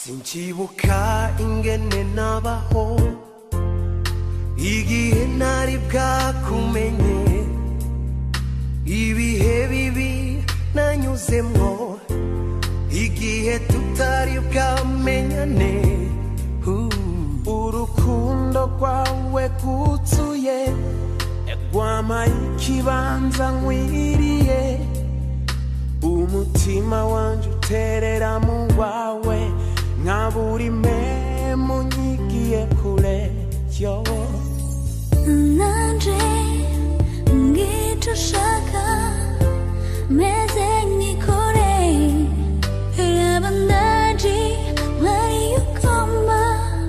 sinkibuka ingene nabaho igihe ntari bwakumenye ibihe bibi nanyuzemwo igihe tutari bwamenyane urukundo rwawe rwuzuye rwampaye ikibanza nkwiriye umutima wanje uterera mu wawe nka buri memu nyigiye kure yo nanje ngicyo ushaka meze nkikore raba ndaje nkari ukoma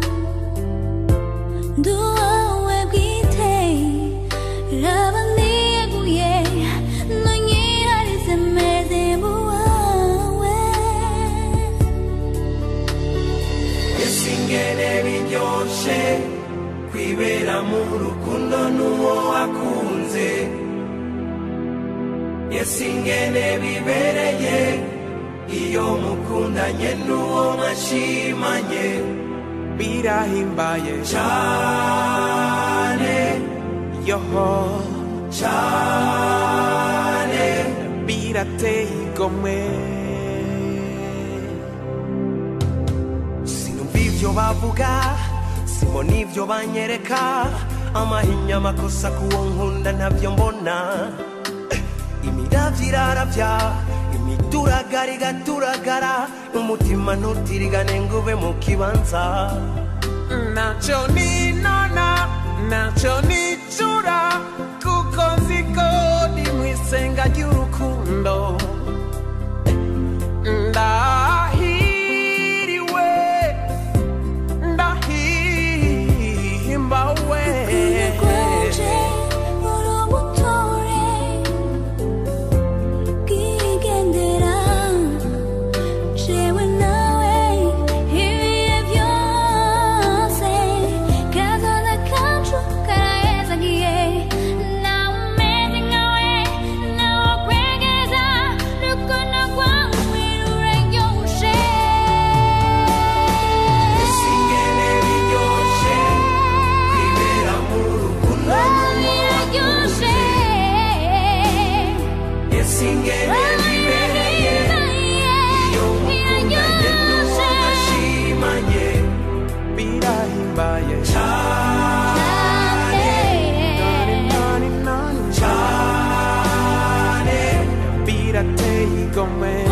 nduwawe bwite raba niyeguye nonyiharize meze muwawe ese ingene biryoshe kwibera mu rukundo n'uwo wakunze ese ingene bibereye iyo mukundanye n'uwo mwashimanye birahimbaye cyane yoho cyane birateye igomwe sinumva ibyo bavuga simbona ibyo banyereka amahinya amakosa kuwo nkunda ntabyo mbona imiravyo iraravya imituragara igaturagara umutima ntutirigane ngo ube mu kibanza ntacyo ninona ntacyo nicura kuko nzi ko ndi mu isenga ry'urukundo ndahiriwe ndahimbawe rwanje urubutore bwigendera jewe nawe ibihe byose kazoza kacu karahezagiye nawe umeze nkawe nawe kwegeza rukundo rwawe ruraryoshe ese ingene biryoshe kwibera mu rukundo biraryoshe ese ingene bibereye iyo mukundanye n'uwo mwashimanye birahimbaye cyane nani nani nani cyane birateye igomwe